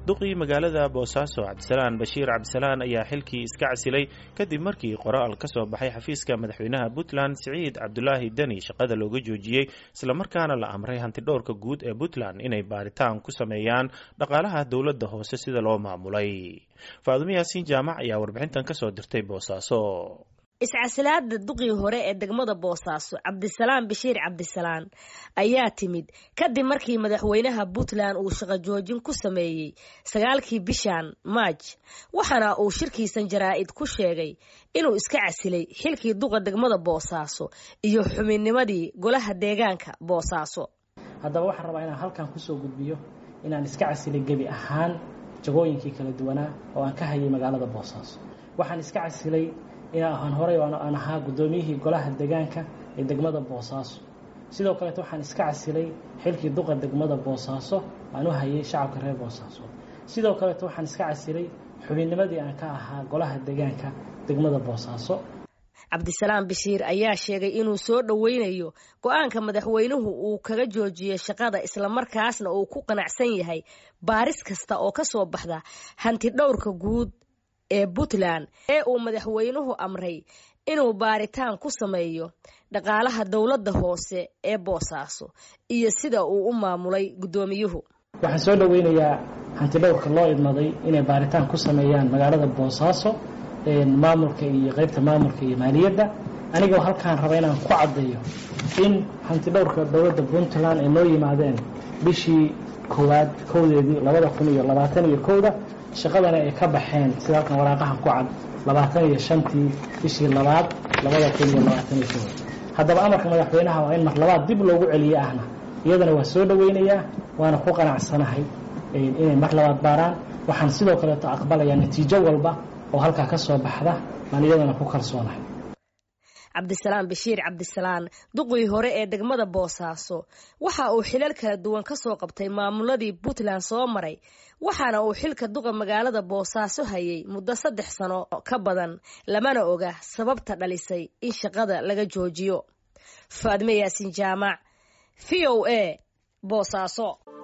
duqii magaalada boosaaso cabdisalaan bashiir cabdisalaan ayaa xilkii iska casilay kadib markii qoraal ka soo baxay xafiiska madaxweynaha puntland siciid cabdulaahi deni shaqada looga joojiyey islamarkaana la amray hantidhowrka guud ee puntland inay baaritaan ku sameeyaan dhaqaalaha dowladda hoose sida loo maamulay faadumo yaasiin jaamac ayaa warbixintan kasoo dirtay boosaaso iscasilaada duqii hore ee degmada boosaaso cabdisalaan bashiir cabdisalaan ayaa timid kadib markii madaxweynaha puntland uu shaqo joojin ku sameeyey sagaalkii bishan maaj waxaana uu shirkiisan jaraa-id ku sheegay inuu iska casilay xilkii duqa degmada boosaaso iyo xubinnimadii golaha deegaanka boosaaso haddaba waxaan rabaa inaan halkan kusoo gudbiyo inaan iska casilay gebi ahaan jagooyinkii kala duwanaa oo aan ka hayay magaalada boosaaso waxaan iska casilay inaan horey aan ahaa guddoomiyihii golaha deegaanka ee degmada boosaaso sidoo kaleet waxaan iska casilay xilkii duqa degmada boosaaso aan u hayay shacabka reer boosaaso sidoo kaleet waxaan iska casilay xubinnimadii aan ka ahaa golaha deegaanka degmada boosaaso cabdisalaam bashiir ayaa sheegay inuu soo dhoweynayo go-aanka madaxweynuhu uu kaga joojiyey shaqada islamarkaasna uu ku qanacsan yahay baaris kasta oo ka soo baxda hanti dhowrka guud ee puntland ee uu madaxweynuhu amray inuu baaritaan ku sameeyo dhaqaalaha dowladda hoose ee boosaaso iyo sida uu u maamulay guddoomiyuhu waxaan soo dhoweynayaa hantidhowrka loo idmaday inay baaritaan ku sameeyaan magaalada boosaaso maamulka iyo qeybta maamulka iyo maaliyadda anigoo halkaan raba inaan ku caddeeyo in hantidhowrka dowladda puntland ay noo yimaadeen bishii koowaad kowdeedii labada kun iyo labaatan iyo kowda shaqadana ay ka baxeen sida halkan waraaqahan ku cad labaatan iyo shantii bishii labaad labada kun iyo labaatan iyo kooda haddaba amarka madaxweynaha waa in mar labaad dib loogu celiye ahna iyadana waa soo dhoweynayaa waana ku qanacsanahay inay mar labaad baaraan waxaan sidoo kaleeto aqbalayaa natiijo walba oo halkaa ka soo baxda baan iyadana ku kalsoonahay cabdisalaam bashiir cabdisalaan duqii hore ee degmada boosaaso waxa uu xilal kala duwan ka soo qabtay maamuladii puntland soo maray waxaana uu xilka duqa magaalada boosaaso hayay muddo saddex sano ka badan lamana oga sababta dhalisay in shaqada laga joojiyo faadme yaasin jaamac v o a boosaaso